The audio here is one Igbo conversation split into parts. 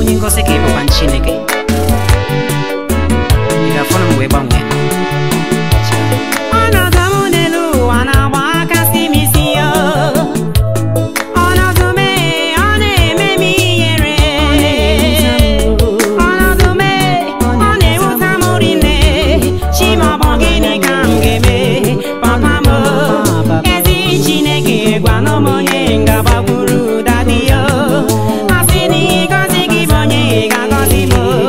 onye ngosi ka ị bụkwa chineke ị ga-afụ na mgbe gbanwee ọnọdụ m n'elu ụwa na-agba akasị m isi ya ọnọdụ m ee, ọ na-eme m ihere ọnọdụ m ee, ọ na-ewuta m rinne chimọbọ gịnị ka m ga-eme papa m ezi chineke gwanụ m onye ngabagburu dadi ya asị na ịgọzi gị bụ onye ga-agọzi m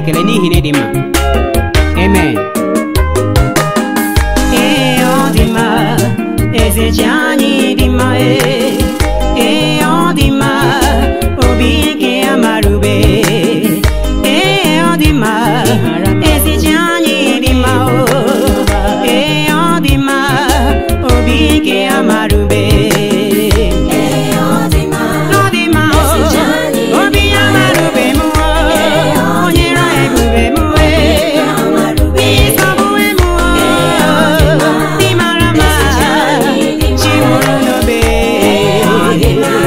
ekele n'ihi na ịdị mma amen ee ọ dị mma eze ji anyị dị mma ee ee ọ dị mma obi ike ya marube ee ọ dị mma eze ji anyị dị mma o ee ọ dị mma obi ike ya marube Ọ dị mma o, obi ya marube m o, o nyere anyị ebube m wee ịsọgbuwe m o, dị mara mma chi mụrụ n'obe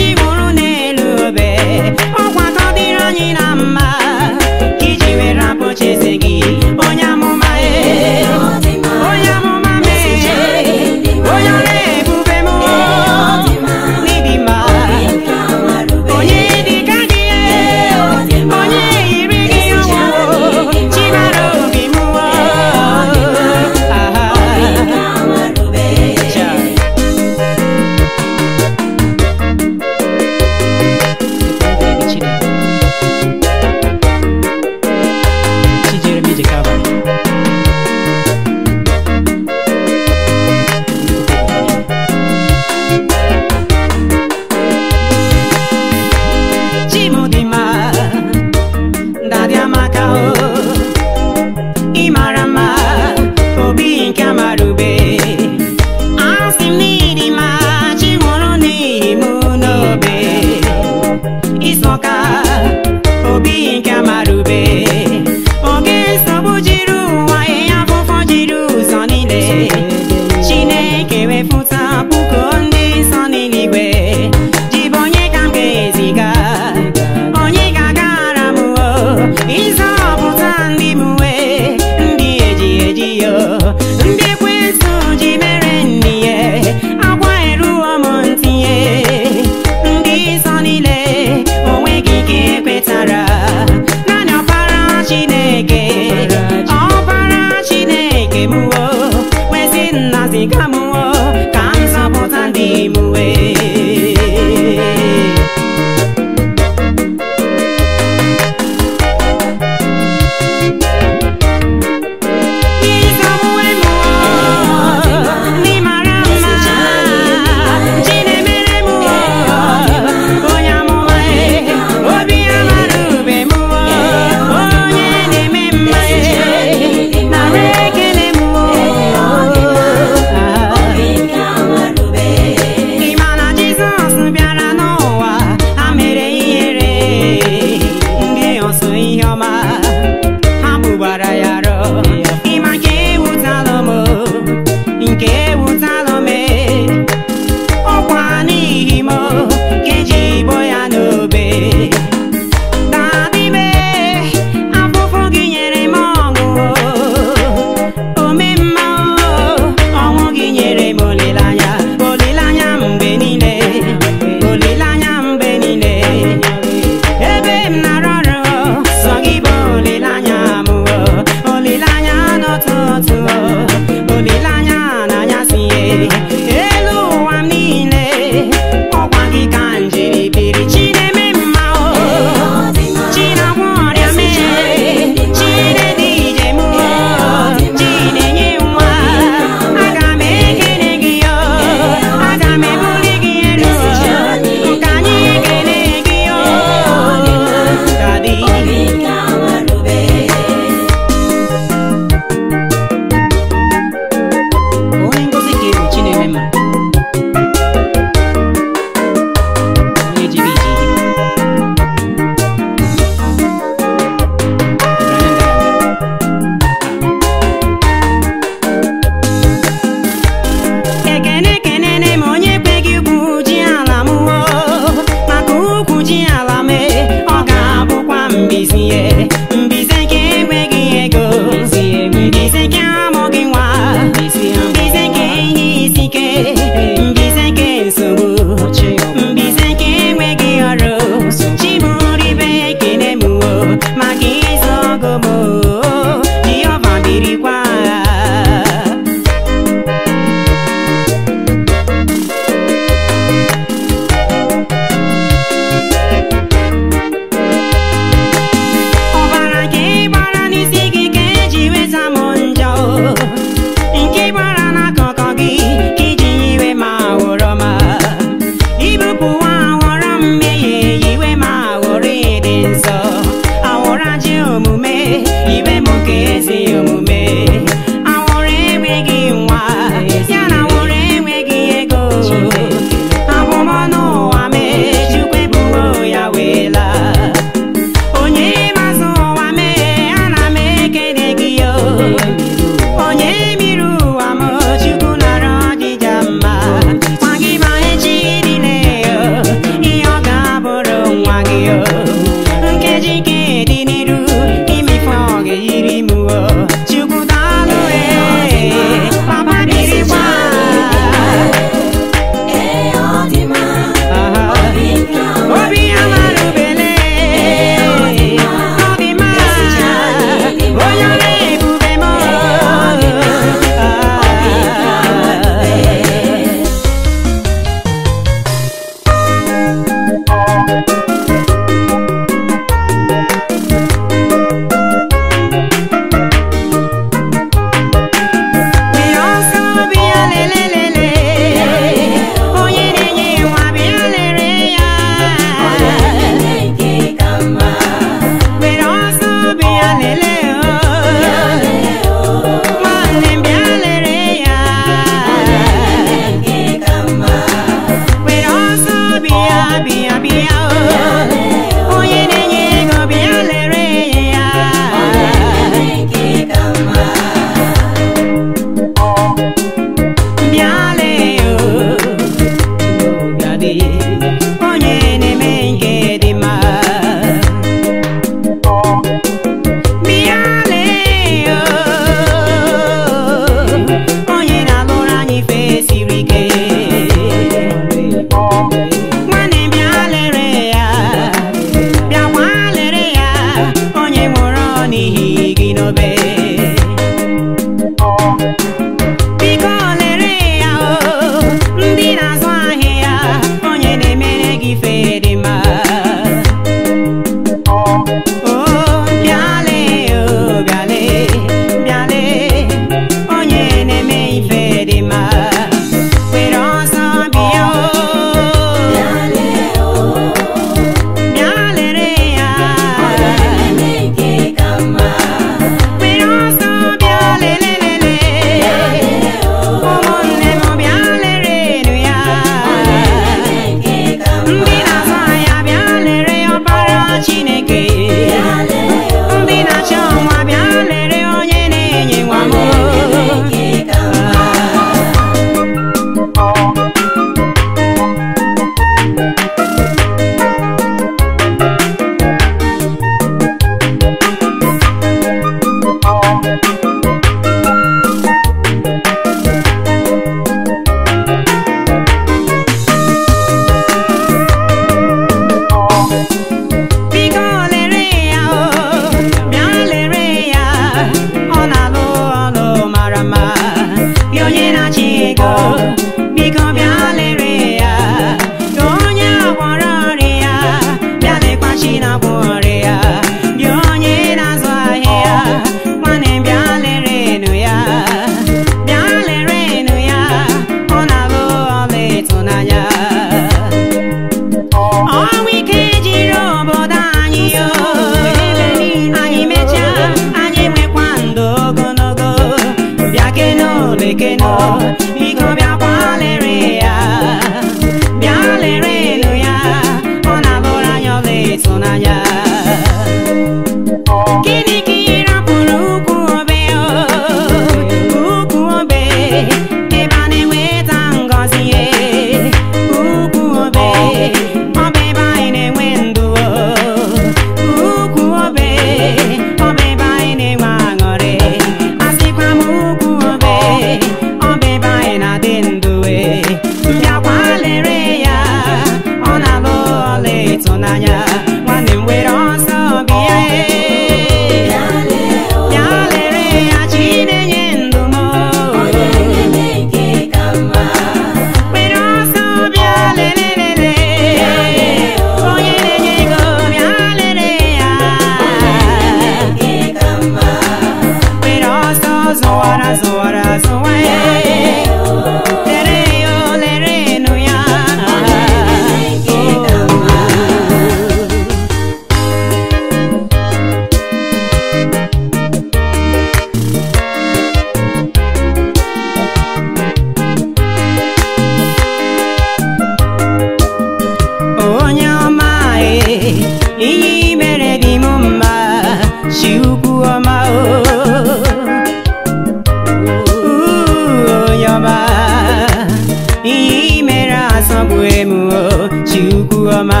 na-esọgbue m o chukwu ọma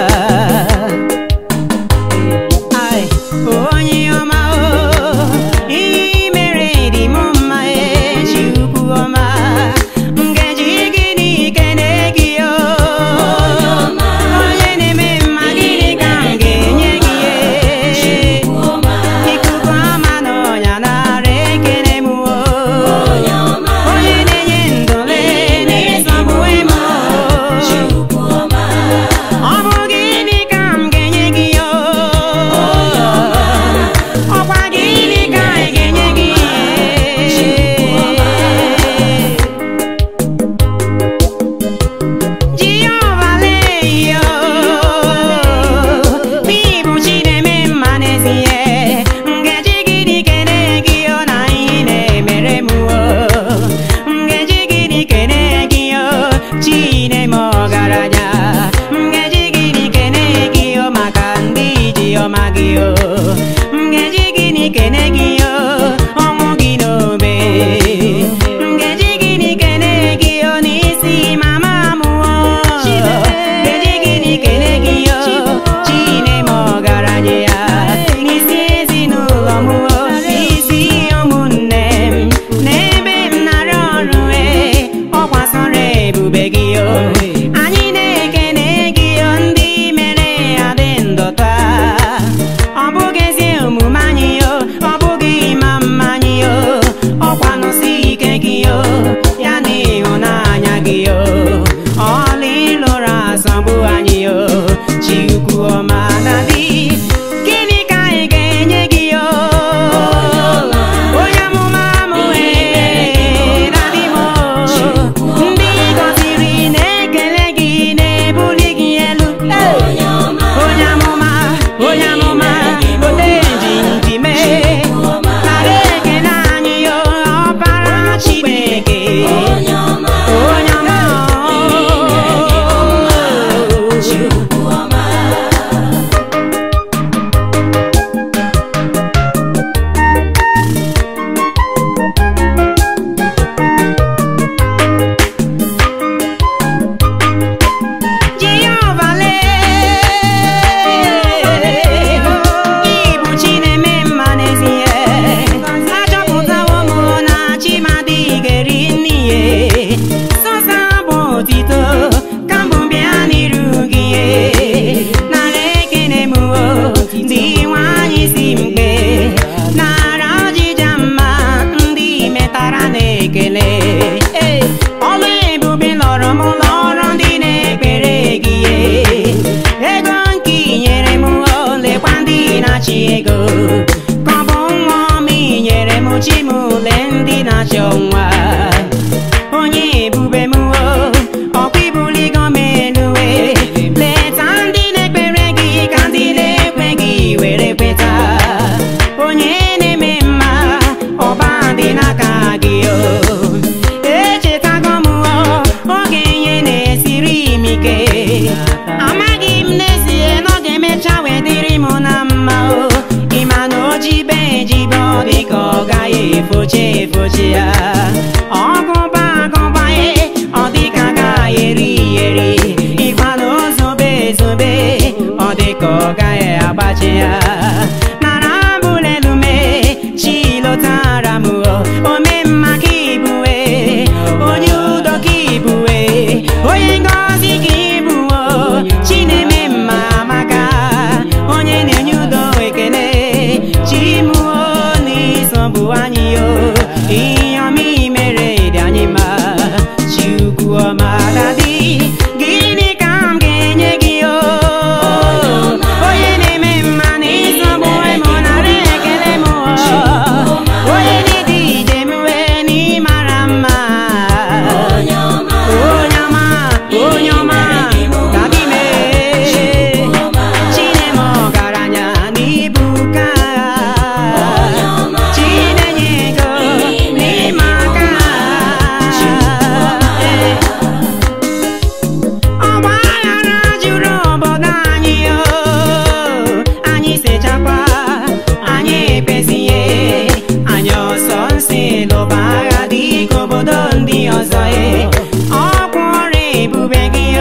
Ai, onye ọma o ihe i mere dị m mma e chukwu ọma m ga-eji gịnị kene gị o onye na-eme mma gịnị ka m ga-enye gị e ikuku ama n'ọnya nara ekele m o onye na-enye ndụle na-esọgbue m o ọ bụ gịnị ka m ga-enye gị o ọkwa gịnị ka anyị ga-enye gị Jehova leyo n'ịbụ chi na-eme mma n'ezie ngaji gịnị kene gị o na ihe na-emere m o ngaji gịnị kene gị o chi na-eme ọgaranya ngaji gịnị kene gị o maka ndị ji ọma gị o ngaji gịnị kene gị o ọnwụ gị n'obe ngaji gịnị kene gị o n'isi mama m o ngaji gịnị kene gị o chi na-eme ọgaranya ya n'isi ezinụlọ m o n'isi ụmụnne m n'ebe m nara ọrụ e ọkwa sọrọ ebube gị o anyị na-ekene gị o ndị mere ya dị ndọta ọ bụghị ezi omume anyị o ọ bụghị ịma mma anyị o ọkwa nọsi ike gị o ya na ịhụnanya gị o ọla ịlụrụ asọgbu anyị o chukwu ọma na di gịnị ka anyị ga-enye gị o onye amụma m wee na di m o ndị gọziri na-ekele gị na-ebuli gị elu onye amụma onye amụma ode njinji mee nara ekele anyị o ọbara Chineke onye ọma Jehova lee ịbụ chi na-eme mma n'ezie achọpụtawo m na chi m adịghị eri n'ihe sọsa bụ otito ka mbụ bịa n'iru gị nara ekene m o ndị nwanyị si mgbe nara ọjịja mma ndị metara na-ekele ọlụ ebube lọrọ m lọrọ ndị na-ekpere gị ego nke i nyere m o lekwa ndị na-achị ego ka ọ bụ nwa ọma i nyere m chi m ule ndị na-achọ nwa onye ebube m o ọkwa ibuligo m elu e leta ndị na-ekpere gị ka ndị na-ekwe gị were kweta onye na-eme mma ọba dị n'aka gị o echetago m o oge ihe na-esiri m ike amaghị m n'ezie na ọ ga-emecha wee dịrị m na mma o ịma na o jibe ejibe ọ dị ka ọ gaghị efoche efoche ya ọgụba agụba ye ọ dị ka agaghị eri eri ịgwa na o zobe ezobe ọ dị ka ọ gaghị agbachi ya nara abụla elume chi lọtara m o ome mma ka ibue onye udo ka ibue onye ngọzi ka ibuo chi na-eme mma maka onye na-enye udo ekele chi mụo n'ịsọbụ anyị o ihe ọma i mere dị anyị mma chukwu ọma dadi gịnị ka m ga-enye gị o onye na-eme mma n'ịsọbụ m nara ekele m o onye na-ede ije m wee n'ịmara mma onye ọma onye ọma ka gị mee chinem ọgaranya n'ibu ka chinenye ego n'ime aka ọgba aghara juru obodo anyị o anyị sechakwa anyị ekpezie anyị ọsọ nsi lụba agha dị ka obodo ndị ọzọ e ọkwa ọrụ ebube gị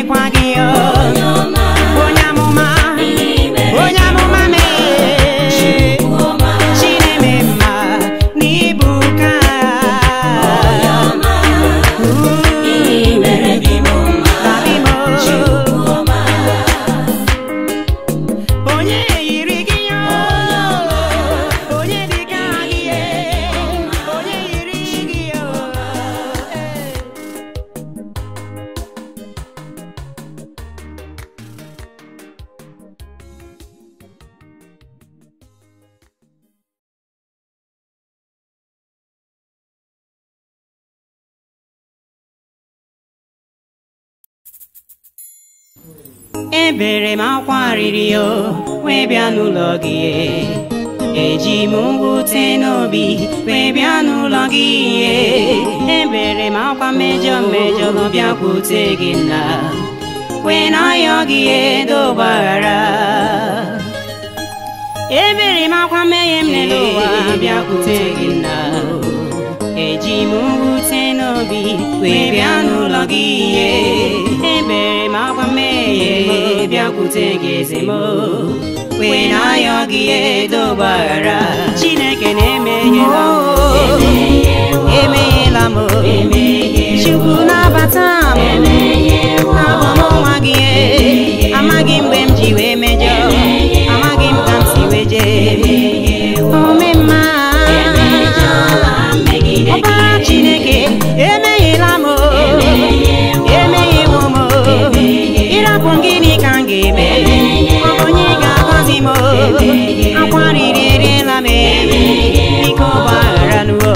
na-emekwa gị o onye amụma onye amụma mee chineme mma n'ibu ka onye yiri gị ya onye dị ka gị onye yiri gị ya ebere m akwa riri o wee bịa n'ụlọ gị eji m mwute n'obi wee bịa n'ụlọ gị ebere m akwa mejọ mejọ bịakwute gị nna wee na-ayọ gị edogbara ebere m akwa mmehie m n'elu ụwa bịakwute gị nna eji m mwute n'obi wee bịa n'ụlọ gị ebere m akwa mmehie m bịakwute gị eze m wee na-ayọ gị edogbara chineke na-emeghela m emeghela m chukwu na-abata m na-abụ m nwa gị amaghị mgbe m ji wee mejọ amaghị m ka m si wee jee omemma ọbara chineke emeghela m emeghewo m ịrapụ m gịnị ka m ga-eme ọ bụ onye ga-agọzi m akwa riri eriela m biko gbaghara n'uo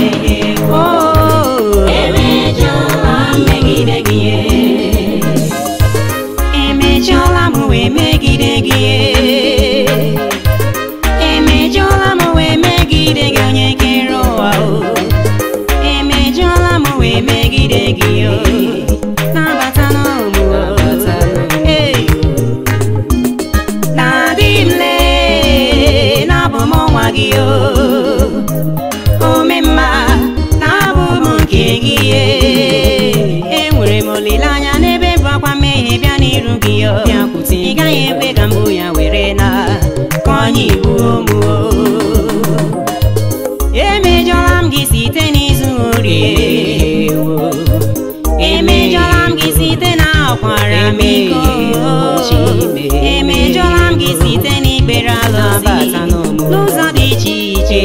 emejọla m wee megide gị emejọla m wee megide gị onye kere ụwa o emejọla m wee megide gị o nabata n'ụmụ Hey! na-adị m lee na-abụ m nwa gị o omemma na-abụ m nke gị enwere m olileanya n'ebe bụ akwa mmehie bịa n'iru gị o ị gaghị ekwe ka mbụ ya were na ka onye ibu ụmụ emejọla m gị site n'izu orie emejọla m gị site na akwara m iko emejọla m gị site n'ikpere alụsị n'ụzọ dị iche iche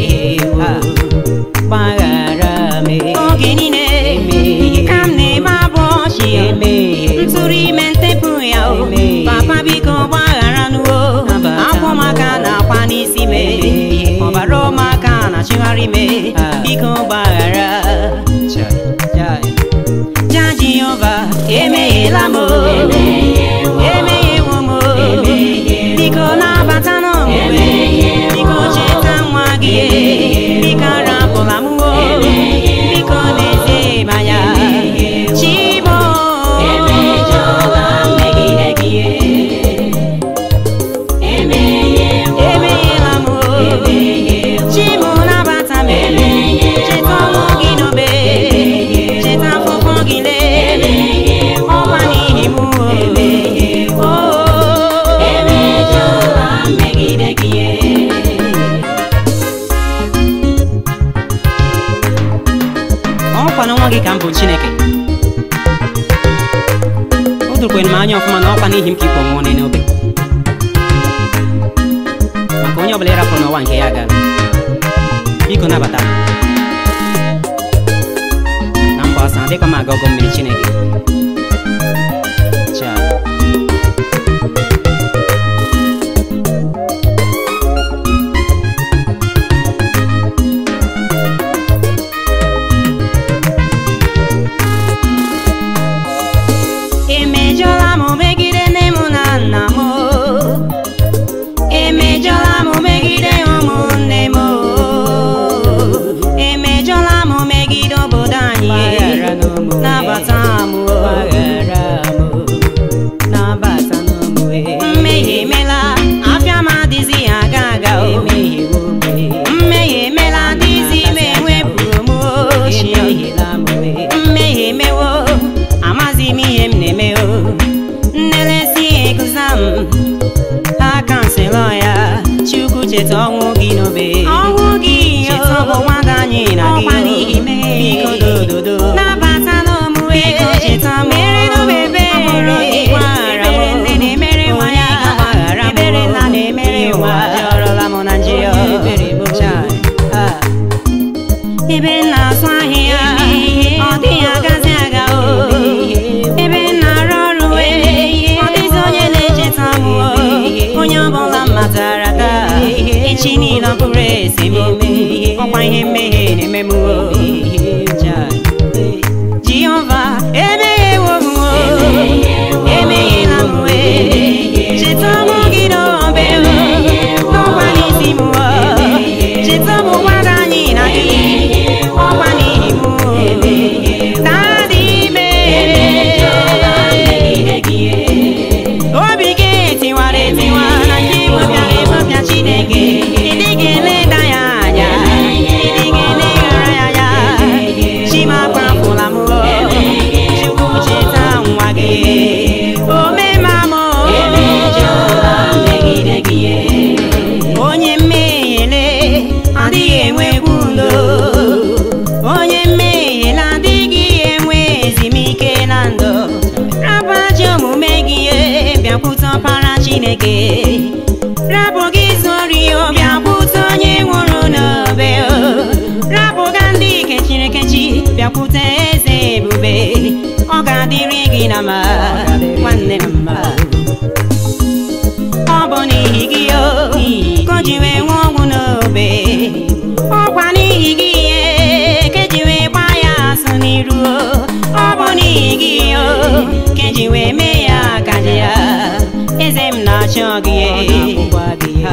gbaghara m oge niile ka m na-eme abụ ọchị ntụrụ ime ntepụ ya o papa biko gbaghara n'uo akwụ maka na akwa n'isi me ọbara ụmụaka na-achịgharị me biko gbaghara ja jehova emeghela m emeghewo m biko na-abata n'omume biko cheta nwa gị biko arapụla m o biko n'ezie manya chibo emeghela m chibo nabata m cheta ọnwụ gị n'obe cheta afụfụ gị lee ọkwa n'ihi m o ọkwa na nwa gị ka m bụ chineke o dokwere m anya ọfụma na ọkwa n'ihi m ka ikwu ọnwụọ n'obe maka onye ọbụla ịrapụrụ n'ụwa nke ya gara biko nabata m. na mba ọsa adịkwa m aga ọgọ mmiri chineke Cha. emejọla m megide nne m na nna m emejọla m megide ụmụnne m emejọla m megide obodo anyị nabata m mmehie emela afịa m adịghị aga aga o mmehie emela adịghị m enwepụrụ m ochie mmehie emewo amazi m ihe m na-eme o cheta ọnwụ gị n'obe ọnwụ gị cheta ọgbụgba gị anyị na gị ọkwa n'ihi mmehie biko dododo nabata n'omume Biko cheta m. mere n'obe ebere Ọhụrụ gị gbaghara m. ebere nne na-emere nwa ya Onye ga-agbaghara m. ebere nna na-emere nwa Ajọrọla m na njehie Onye ebere m. Chai. Ah. ebe m na-azụ ahịa ọ dịghị agazi aga o ebe m na-arụ ọrụ wee ọ dịghịzi onye na-echeta m o. onye ọbụla m matara taa echi niile ọ bụrụ esi m ome ọkwa ihe mmehie na-eme m o. Chai. Jehova emeghewo m o emeghela m wee cheta ọmụ gị n'obe o n'ọkwa n'isi m o cheta ọmụ gbada anyị na gị ọkwa n'ihi m o dadị ime obi gị tiwara etiwa na nke ịbọbịara ịbọbịa Chineke ịdị ga-eleda ya anya ịdị ga-eleghara ya anya chimakpafụla m o chukwu cheta nwa gị omema m o onye mmehiele adịghị enwekwu udo onye mmehiele adịghị enwe ezumike na ndụ rapụ ajọ omume gị e, bịakwute ọpara Chineke rapụ gị zori o bịakwute onye nwụrụ n'obe o rapụga ndị kechiri ekechi bịakwute eze ebube ọ ga-adịrị gị na mma nwanne m mma ọ bụ n'ihi gị o ka o ji wee nwee ọnwụ n'obe ọkwa n'ihi gị ihe ka eji wee gbaa ya asụ n'iru o ọ bụ n'ihi gị o ka eji wee mee ya akaja ya eze m na-achọ gị Akwụkwọ gị ha.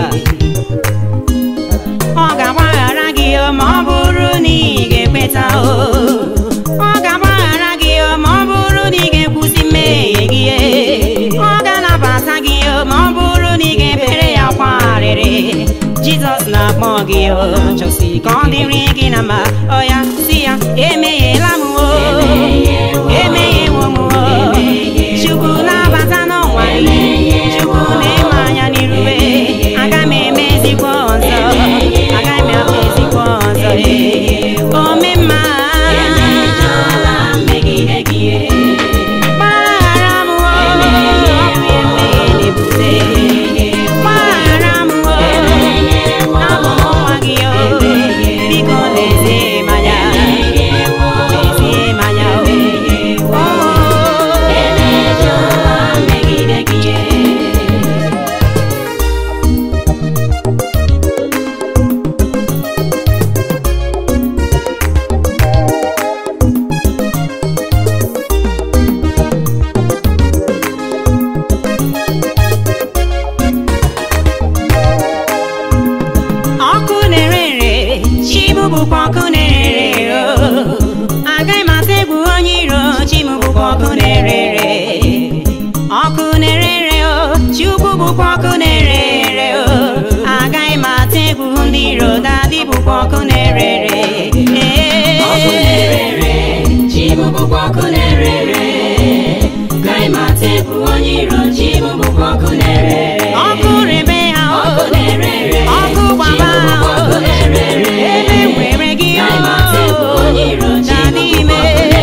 ọ ga-agbaghara gị o ma ọ bụrụ na ị ga-ekweta o ọ ga-agbaghara gị o ma ọ bụrụ na ị ga-ekwusi mmehie gị e. ọ ga-anabata gị o ma ọ bụrụ na ị ga-ebere ya kwa arịrị Jizọs na-akpọ gị o Chọsi ka ọ dịrị gị na mma ọ ya si ya emeghela m o emeghewo m o Chukwu na-abata n'ọnwa gị Chukwu na-eme anya n'irube aga m emezikwa ọzọ aga m emezikwa ọzọ ome mma gbaghara m o emehie na-ebute gbaghara m o abụ m nwa gị o biko lezie m anya lezie m anya o ọkụ na-ere ere chimụ bụkwa ọkụ na-ere ere o agaghị m ata egwu onye iro chimụ bụkwa ọkụ na-ere ere ọkụ na-ere ere o chukwu bụkwa ọkụ na-ere ere o agaghị m ata egwu ndị iro dadị bụkwa ọkụ na-ere ere Ee. ọkụ rebe ha o ọkụ gbaba ha o ebe nwere gị o dadị ime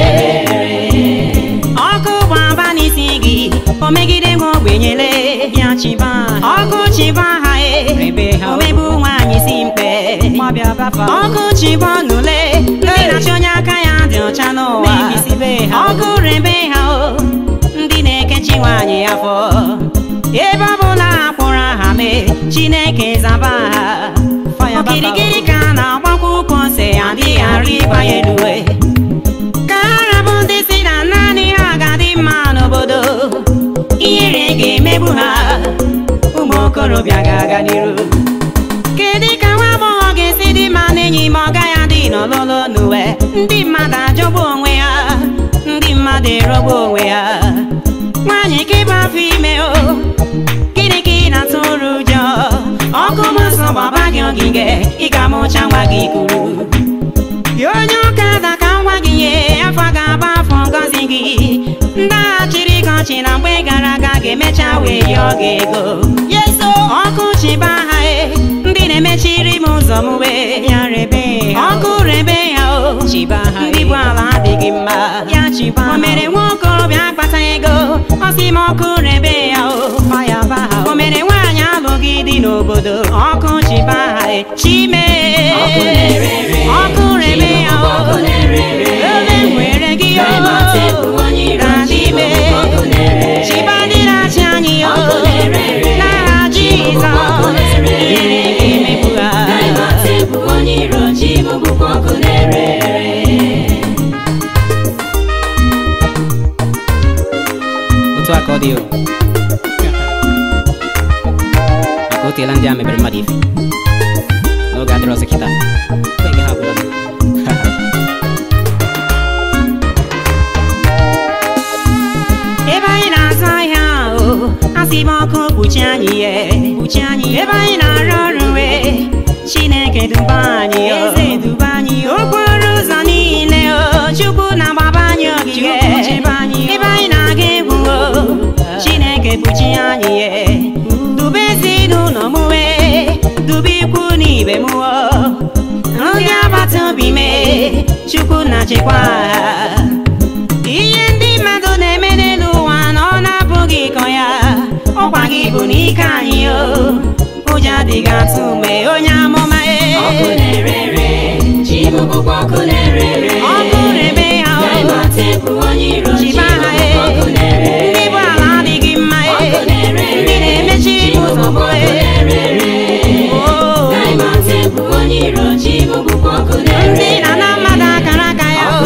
ọkụ gbaba n'isi gị o megide m ogbenyele ya chiba ha ọkụ chiba ha e Rebe ha o. omegbu nwaanyị si mkpe Mabịa bafa o. ọkụ chiba n'ule ndị na-achị onye aka ya dị ọcha n'ụwa Mebisibe ha o. ọkụ rebe ha o ndị na-ekechi nwaanyị afọ ebe ọbụla ha kpụrụ aha mee chineke zaba ha Fire bafa o. okirikiri ka a na-agbakwa ụkwụ ose adịghị arị ịbanye n'uwe ka ha rabụ ndị si na naanị ha ga-adị mma n'obodo ihere ga-emegbu ha ụmụ okorobịa ga-aga n'iru kedu ka nwa agbọghọ ga-esi dị mma n'enyi ma ọ gaghị adị n'ọlụlụ n'uwe ndị mmadụ ajọgbu onwe ha ndị mmadụ erogbu onwe ha nwaanyị ka ịba afọ ime o gịnị ka ị na-atụrụ ụjọ ọkụ mụsọ gbaba gị ogige ị ga-amụcha nwa gị kwuru gị onye ụka da ka nwa gị nye afọ ga-agba afọ ngọzi gị ndị agha chịrị gị ọchị na mgbe gara aga ga-emecha wee yọọ gị ego yeso ọkụ chịba ha e ndị na-emechiri m ụzọ m wee ya rebe ya ọkụ rebe ya o chiba ha ndị bụ ala adịghị mma ya chiba o mere nwa okorobịa akpata ego ọ sị m ọkụ rebe ya o faya ba ha o mere nwaanyị alụghị dị n'obodo ọkụ chiba ha e. chime ọkụ rebe ya o ebe m nwere gị o na n'ime chiba ndị na-achị anyị o n'aha Jizọs ihere ga-emegbu ha otu aka ọ dị o maka o teela ndị a mebere mmadụ ife n'oge adịrị ọzọ kịta Oge ha agwụla. ebe anyị na-azụ ahịa o asị m ọkụ kpuchi anyị ye kpuchi anyị ebe anyị na-arụ ọrụ wee chineke duba anyị o eze duba anyị o okporo ụzọ niile o chukwu na-agbaba anyị ogige Chukwu chebe anyị o. ebe anyị na-aga egwu o chineke kpuchi anyị ye dube ezinụlọ m wee dube ikwu na ibe m o ndị agbata obi mee chukwu na-achịkwa ha ihe ndị mmadụ na-eme n'elu ụwa na ọ na-abụghị ịkọ ya ọkwa gị bụ n'ike anyị o ụjọ adịghị atụ mgbe onye amụma e ọkụ rebe ya o chiba ha e ndị bụ ala adịghị mma e ndị na-emechiri m ụzọ m e o ndị na-ana mmadụ akara aka ya o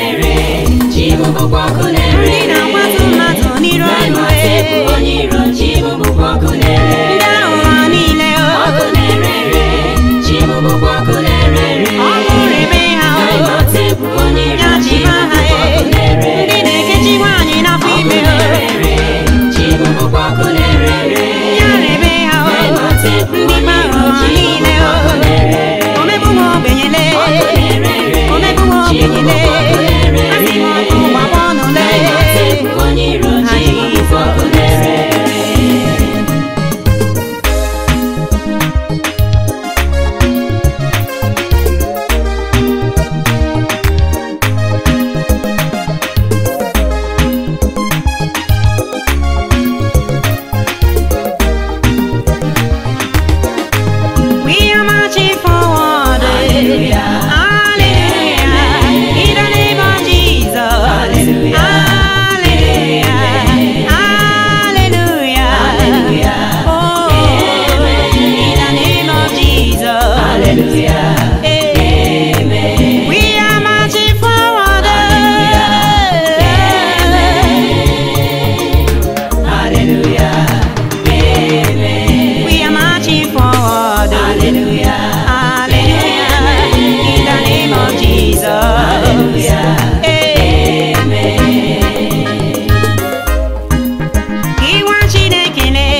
ndị na-akwatu mmadụ n'iru ọnụ e ndị aghụghọ niile o ọkụ rebe ha o ya chiba ha e ndị na-ekechi nwaanyị n'afọ ime o ya rebe ha o ndị aghụghọ niile o omegbu nwa ogbenyele omegbu nwa ogbenyele asị m ọkụ gbagba ọnụ lee ha Jizọs We are marching forward. Hallelujah. Hallelujah. In the name of Jesus. Hallelujah. Hallelujah. Hallelujah. Oh, in the name of Jesus. Hallelujah. We are marching forward. We are marching forward. Hallelujah. Hallelujah. In the name of Jesus. Hallelujah. Amen. Iwa Chineke le.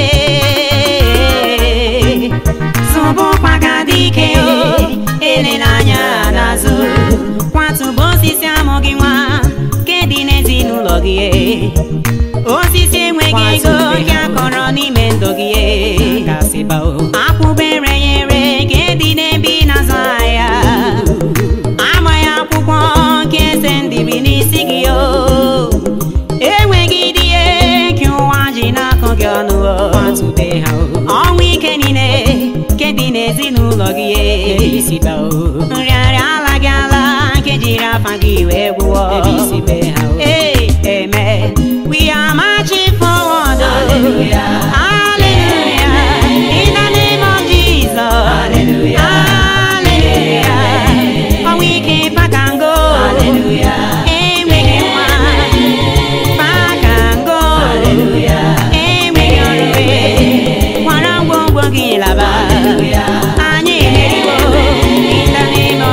Zọbụkwa ka dike o. Elela anya n'azụ. Kwatụba osisi amụghị nwa. Nke dị n'ezinụlọ gị. Osisi enweghị ego ya kọrọ n'ime ndụ gị gasịba o akwụbere ya ere nke dị n'ebe ị na-azụ ahịa amaghị akwụkwọ nke eze ndịbi n'isi gị o enweghị dị ihe ka ụwa ji n'akụ gị ọnụ o kwatube ha o ọnwụ ike niile nke dị n'ezinụlọ gị ebe isiba o nrịarịa ala gị ala nke jiri afa gị wee gwụọ ebe isibe ha o Hey, amen. We are marching forward. Hallelujah. Hallelujah. In the name of Jesus. Hallelujah. Hallelujah. Oh, we can back and go. Hallelujah. And we can run. Back and go. Hallelujah. And we can run. Kwara ngwongwo gị laba. Anyị emeriwo. In the name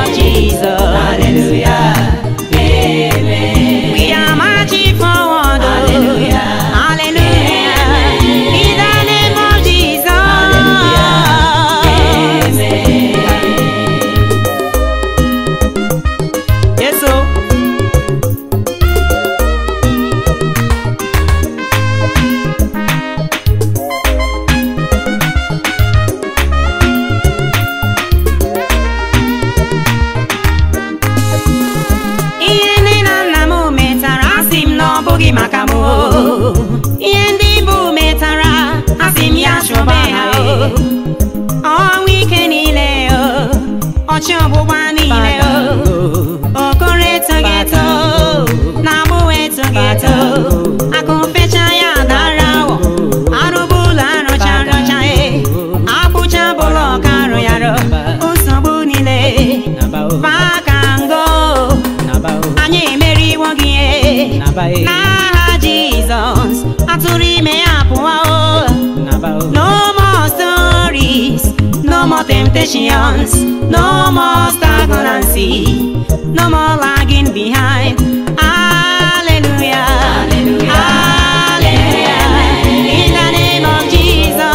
limitations, no more stagnancy, no more lagging behind. Hallelujah. Hallelujah. In the name of Jesus.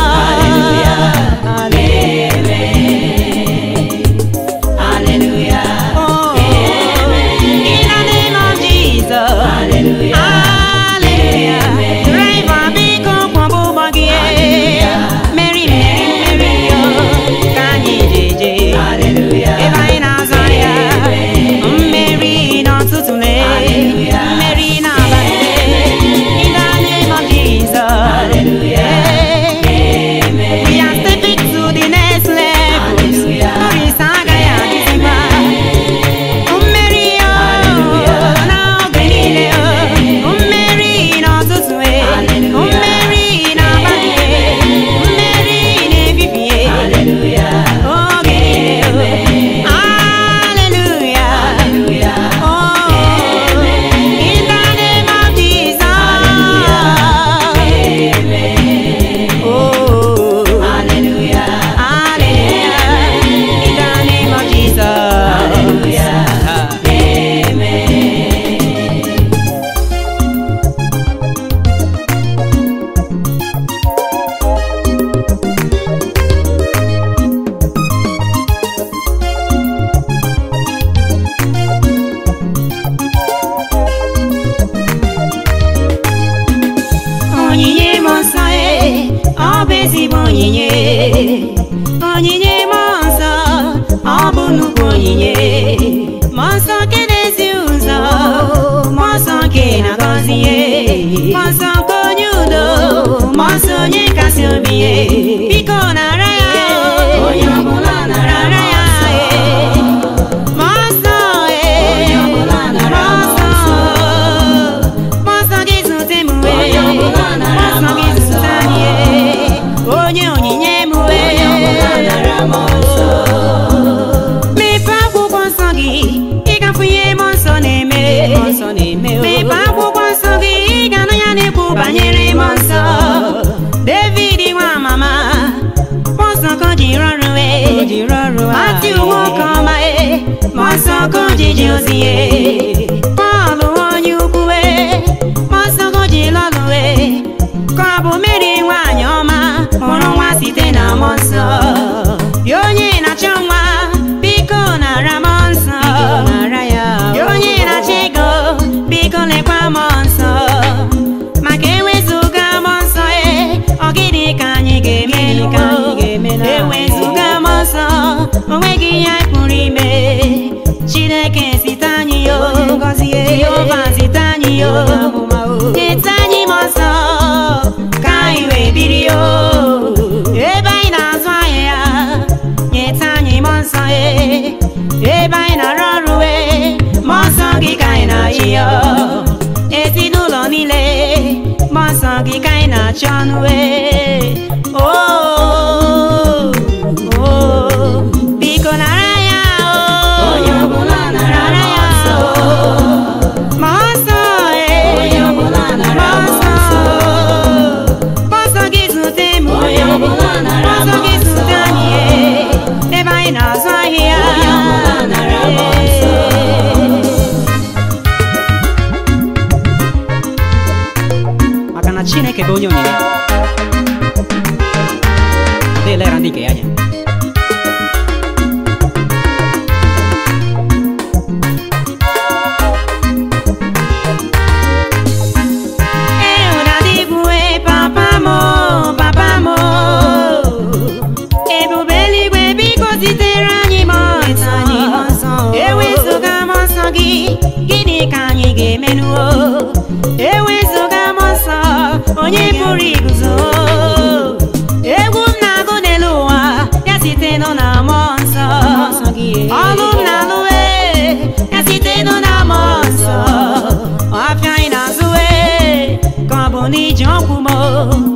Oh, in the name of Jesus. Hallelujah. Driver, biko kwọba ụgbọ gị. Meri, meri, meri, yo. Ka anyị jeje. Ebe anyị na-azọ ya. Mmeri n'ụtụtụ lee. Mmeri n'abalị lee. In the name of Jesus. We are stepping to the next level. Norris agaghị adịzikwa. Mmeri yo, n'oge niile yo. Mmeri n'ụtụtụ e. Mmeri n'abalị e. Mmeri n'ebibi e. Oge niile yo. Hallelujah. Oh, in the name of Jesus. Oh, hallelujah. In the name of Jesus. onyinye m nsọ e ọ bụ ezigbo onyinye onyinye m nsọ ọ bụ nnukwu onyinye mmụọ nsọ nke na-ezi ụzọ mmụọ nsọ nke na-agọzi ihe mmụọ nsọ nke onye udo mmụọ nsọ onye kasị obi ihe biko nara ya onye ọbụla nara ya e mmụọ nsọ e mmụọ nsọ mmụọ nsọ gị zute m wee mmụọ nsọ gị zute anyị e onye onyinye m wee mepee akwụkwọ nsọ gị ịgafe ihe mmụọ nsọ na-eme mepee akwụkwọ nsọ gị ị ga-anụ ya na-ekwu banyere mmụọ nsọ david nwa mama mmụọ nsọ ka o ji rọrụ wee mati uwe oke ọma e mmụọ nsọ ka o ji ji ozi ye pọl onye ukwu wee mmụọ nsọ ka o ji lọlụ wee ka ọ bụ meri nwaanyị ọma mụrụ nwa site na mmụọ nsọ ya onye na-achọ nwa biko nara mmụọ nsọ ya onye na-achọ ego biko lekwa mmụọ nsọ maka ewezuga mmụọ nsọ e ọ gịnị ka anyị ga-eme ewezuga mmụọ nsọ onweghị ihe anyị pụrụ ime chineke site anyị yo jehova site anyị yo nyeta anyị mmụọ nsọ ka anyị wee biri yo ebe anyị na-azụ ahịa nyeta anyị mmụọ nsọ e ebe anyị na-arụ ọrụ e mmụọ nsọ gị ka anyị na-achị yo ezinụlọ niile mmụọ nsọ gị ka anyị na-achọ ọnụ e Oh, oh, biko nara ya o nara ya o mmụọ nsọ e mmụọ nsọ mmụọ nsọ gị zute m mmụọ nsọ gị zute anyị e ebe anyị na-azụ ahịa maka na chineke bụ onye onyinye na-elera ndị nke ya anya Eụdadịgwe papa m papa m ebube eluigwe biko zitere anyị mmụọ nsọ ewezụga mmụọ nsọ gị gịnị ka anyị ga-emenuo ewezụga mmụọ nsọ onye pụrụ iguzo egwu m na-agụ n'elu ụwa ya site nọ na mmụọ nsọ ọlụ m na-alụ ee, ya site nọ na mmụọ nsọ ọfịa anyị na-azụ ee, ka ọ bụ n'iji ọkwụ m